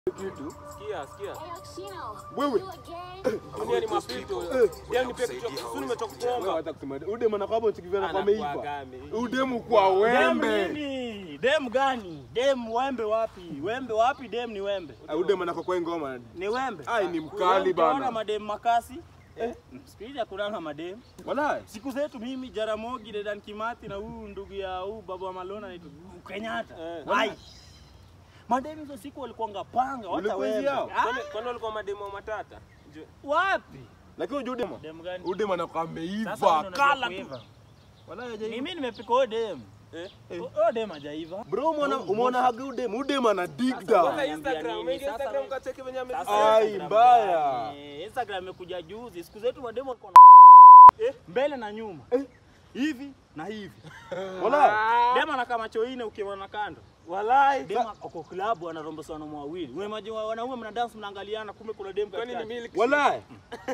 kitu. Sikia, sikia. Wewe Dunia ni mapito. Yaani nipe kitu. Sisi nimetoka wewe kuomba. hata kusema udemu anakwambia chikivana kwa meiva. Anakuagame. Udemu kwa Dem wembe. nini? Dem gani? Dem wembe wapi? Wembe wapi? Dem ni wembe. Ah, Udemu anako kwa ngoma. Ni wembe. Ai ni mkali Unaona bana. madem makasi? Eh, siku hizi hakuna na madem. Wallahi. Siku zetu mimi Jaramogi, Dedan Kimathi na huyu ndugu ya huyu baba wa Malona anaitwa Kenyatta. Eh. Ai. Madem hizo siku walikuwa panga hata Ulikuwa hizi wembe. yao? Ah, Kwani kwani walikuwa mademo matata? Jo- Wapi? Lakini unajua udemu. Dem gani? Udemu anakuwa Sasa ameiva. wewe unajua Kala tu. kuiva. Wallahi Ni hajaiva. mimi nimepika huyo dem. Eh? Huyo dem hajaiva. Bro, umeona umeona haga udemu. Udemu ana dig Kwanza down. Niambia Instagram, nini? umeingia Sasa Instagram wewe- kacheki venye Sasa amesema. Ai, Instagram mbaya. gani? Instagram imekuja juzi. Siku zetu mademo walikuwa na eh, mbele na nyuma. Hivi na hivi. Wallahi. Dema anakaa macho ine ukiona kando. Walai. Dema ako klabu anarombosa wanaume wawili. Wewe maji wanaume mna dance mnaangaliana kumbe kuna demu Kwani ni katikati. milk? Wallahi.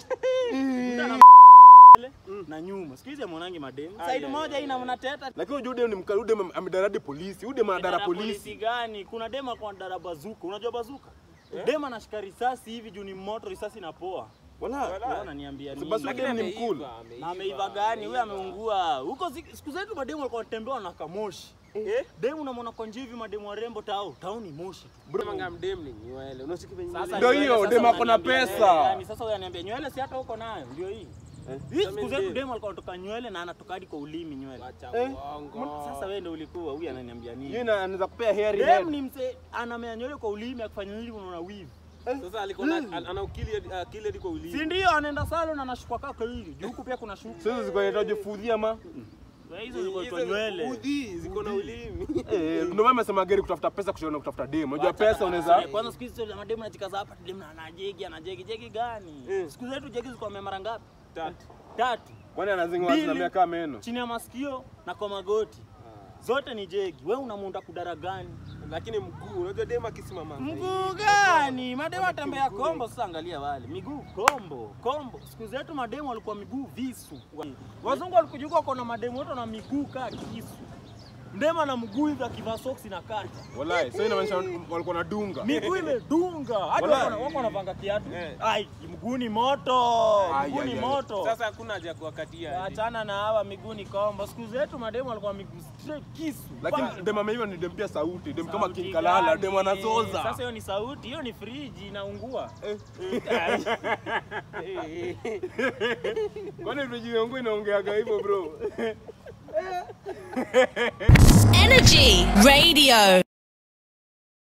Mbele na nyuma. Siku hizi mwanangi mademu. Ai, Side ai, moja ai, ina mnateta. Lakini unajua udemu ni mkali. Udemu amedaradi polisi. Udemu anadara polisi polisi. gani? Kuna dema kwa dara bazuka. Unajua bazuka? Dema anashika risasi hivi juu ni moto, risasi inapoa. Wallahi. Wallahi. Wewe unaniambia nini? Basi Lakini udemu ni ameiva, mkulu. na ameiva gani? Huyu ameungua huko. zi- Siku zetu mademu walikuwa wanatembea na kamoshi. Eh? Demu unamwona kwa nje hivi, mademu warembo tao tao ni moshi tu. Bro, manga mdem ni nywele. Unacheki venye Sasa nywele- Ndio nywele hiyo, sasa demu ako na unaniambia pesa. nywele gani? Sasa wewe ananiambia nywele si hata huko nayo, ndio hii. Hii Sasa siku zetu mimi demu alikuwa anatoka nywele na anatoka hadi kwa ulimi nywele. Wacha Eh? uongo. Sasa wewe ndio ulikuwa, huyu ananiambia Yeye nini? na- anaweza kupea hairy Dem head. ni mse anamea nywele kwa ulimi akifanya nini unaona wivu. Sasa alikuwa na- an- ana ukili hadi- akili hadi kwa ulimi. Si ndio anaenda salon anashukwa kaka hivi. Juu huku pia kuna shuka. Sasa ziko inaitwa jifudhia ma. Wewe hizo ziko Hizo kwa nywele. udhi, ziko na ulimi. Eh, ndio maana nasema gari kutafuta pesa kushona kutafuta demu. Unajua pesa unaweza Eh, Kwanza siku hizi za mademu anajikaza hapa demu na anajegi anajegi jegi gani? Mm. Siku zetu jegi ziko mara ngapi? Tatu. Tatu. kwani anazingwa Mbili. na miaka meno. Chini ya masikio na kwa magoti. Zote ni jegi. Wewe unamuunda kudara gani? Lakini mguu, unajua dem akisimama. Mguu gani? Mademu atembea kombo. Sasa angalia wale miguu kombo kombo. Siku zetu mademu walikuwa miguu visu. Wazungu walikuja huko na mademu wote na miguu kaa kisu. Mdema na mguu hivi akivaa soksi na kata. Wallahi, sasa inamaanisha walikuwa na dunga. Miguu imedunga. Hadi Wallahi. wako na- wako wanavanga kiatu. Eh. Ai, mguu ni moto. Ai, Mguu ai, ni ai. moto. Sasa hakuna haja ya kuwakatia. Achana na hawa miguu ni kombo. Siku zetu mademu walikuwa miguu straight kisu. Lakini Bang. dem ameiva ni dem pia sauti, dem kama Sauti King Kalala, gani? dem anazoza. Sasa hiyo ni sauti, hiyo ni friji inaungua. Kwani friji yangu inaongeaga hivyo bro? Energy Radio.